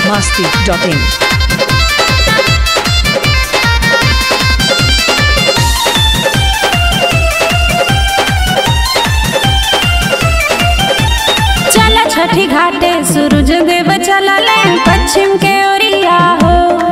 masti.in. चला छठी घाटे सूरज देव चलले पश्चिम के ओरिया हो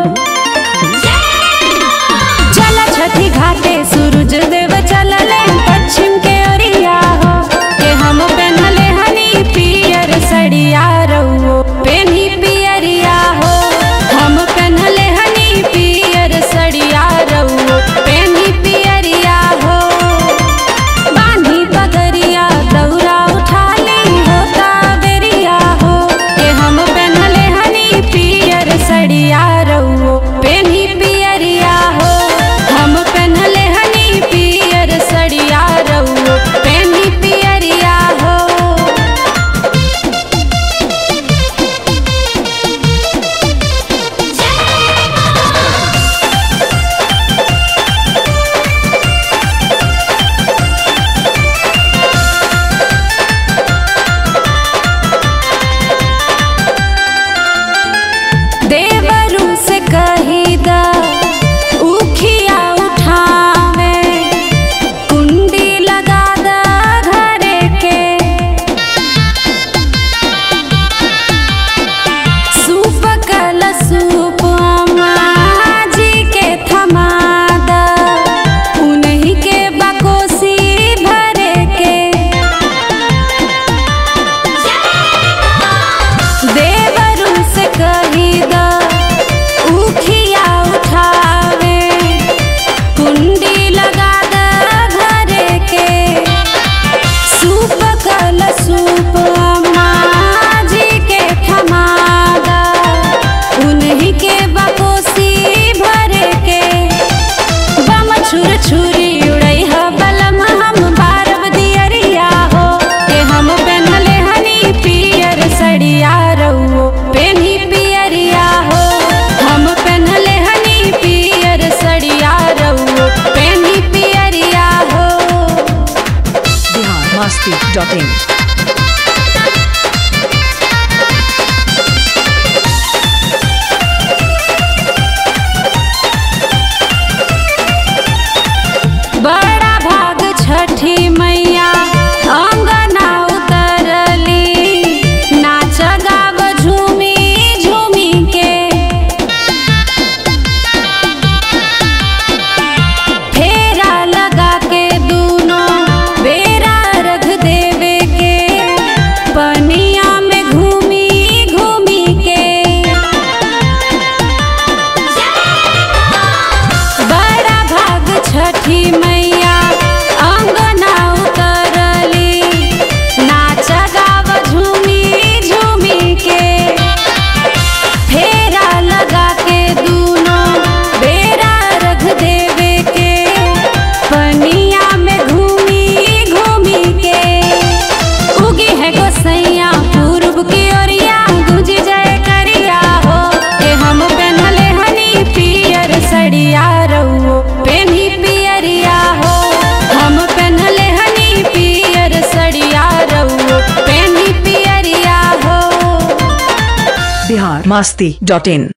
चला छठी घाटे सूरज देव चलले पश्चिम के ओरिया हो के हम पहनले हनी पियर सड़िया रउओ पेनी पियरिया हो हम पहनले हनी पियर सड़िया रउओ पेनी पियरिया हो बांधी पगरिया दौरा उठा ली होता बेरिया हो के हम पहनले हनी पियर सड़िया रउओ पेनी पियरिया हो हम पहनले हनी पियर सड़िया रउओ पेनी पियरिया हो देवरू से कही दा उखिया उठावे कुंडी लगा दा घरे के सूप कल सूप अम्मा जी के थमा दा उन्हीं के बकोसी भरे के देवरू से कही दा उखिया उठावे कुंडी लगा दा घरे के सूप कल सूप अम्मा जी के थमादा उन्हीं के बकोसी भरे के बम छुर छुरी उड़ई ह बलम हम बारब दियरिया हो के हम पहनले हनी पियर सड़िया रउओ पेनी पियरिया हो हम पहनले हनी पियर सड़िया रउओ पेनी पियरिया हो Bihar masti.in. बड़ा भाग छठी मैया अंगना उतरली नाच गाव झूमी झूमी के फेरा लगा के दूनों बेरा रख देवे के पनिया में घूमी घूमी के बड़ा भाग छठी मैया अंगना उतरली नाच गाव झूमी झूमी के फेरा लगा के दूनों बेरा रख देवे के पनिया में घूमी घूमी के उगी है गोसैया पूर्व की ओरिया गुज जाए करिया हो के हम पहनले हनी पियर सड़िया रउओ पेनी पियरिया हो हम पहनले हनी पियर सड़िया रउओ पेनी पियरिया हो Bihar masti.in.